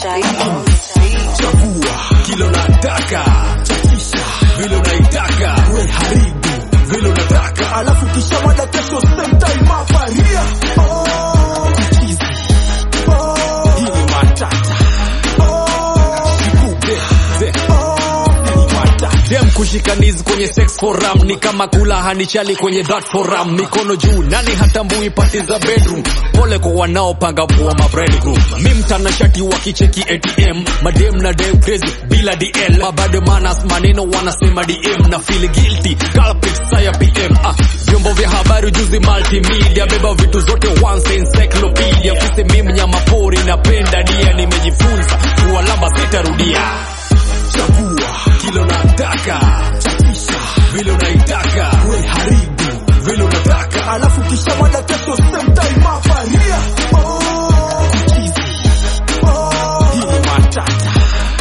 chagua kilo nataka chakisha vile unaitaka we haribu vile unataka alafu kisha mada kesho same time hapa ria oh, chizi oh, hii ni matata Sikupe, ze. Ni matata. dem kushikanizi kwenye sex forum ni kama kula hanichali kwenye that forum mikono juu nani hatambui pati za bedroom pole kwa wanaopanga kuwa mabrand group mi mtanashati wa kicheki atm madem na dem crazy bila dl mabade manas maneno wanasema dm na feel guilty culprit saya pm ah, vyombo vya habari juzi multimedia beba vitu zote once encyclopedia fisi mi mnyama pori napenda dia nimejifunza kuwalamba sitarudia chagua kilo nataka chakisha vile unaitaka we haribu vile unataka alafu kisha mada kesho same time hapa ria oh, chizi oh, hii ni matata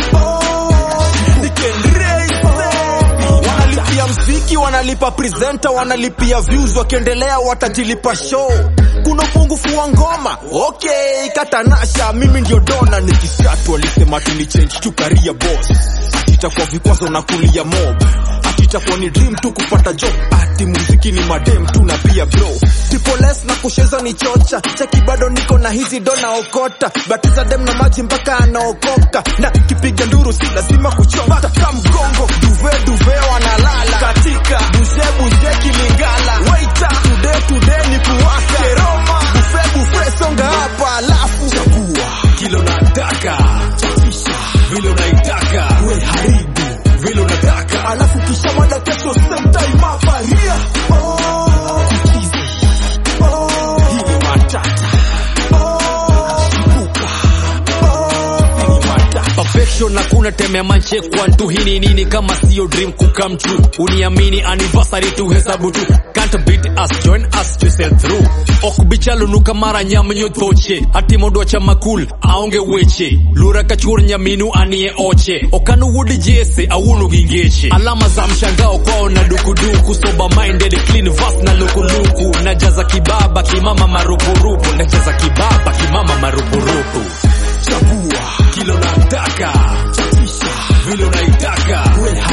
wanalipia mziki wanalipa presenter wanalipia views wakiendelea watajilipa show kuna upungufu wa ngoma okay katanasha mimi ndio dona nikisatu walisema tuni change to career boss atitakuwa vikwazo na kulia mob atitakuwa ni dream tu kupata job ati muziki ni madem tu na pia bro tipoles na kucheza ni chocha cheki bado niko na hizi dona okota batiza dem na maji mpaka anaokoka na kipiga nduru si lazima kuchota ka mgongo duve duve wanalala katika buze buze kilingala waita today today ni kuwaka keroma bufe bufe songa hapa alafu chagua kilo nataka chakisha vile unaitaka we haribu vile unataka alafu kisha mada kesho same time hapa ria oh, chizi oh, hii ni matata perfection hakuna temea manche kwantu hii ni nini kama sio dream kukam true uniamini anniversary tu hesabu tu can't beat us join us to sell through okbichalunuka mara nyamnyo thoche hati mondo cha makul aonge weche lura kachur nyaminu anie oche okanu wudi jese awunu gingeche alama za mshangao kwao na dukuduku soba minded clean vas na lukuluku najaza kibaba kimama marupurupu najaza kibaba kimama marupurupu chagua kilo nataka chakisha vile unaitaka we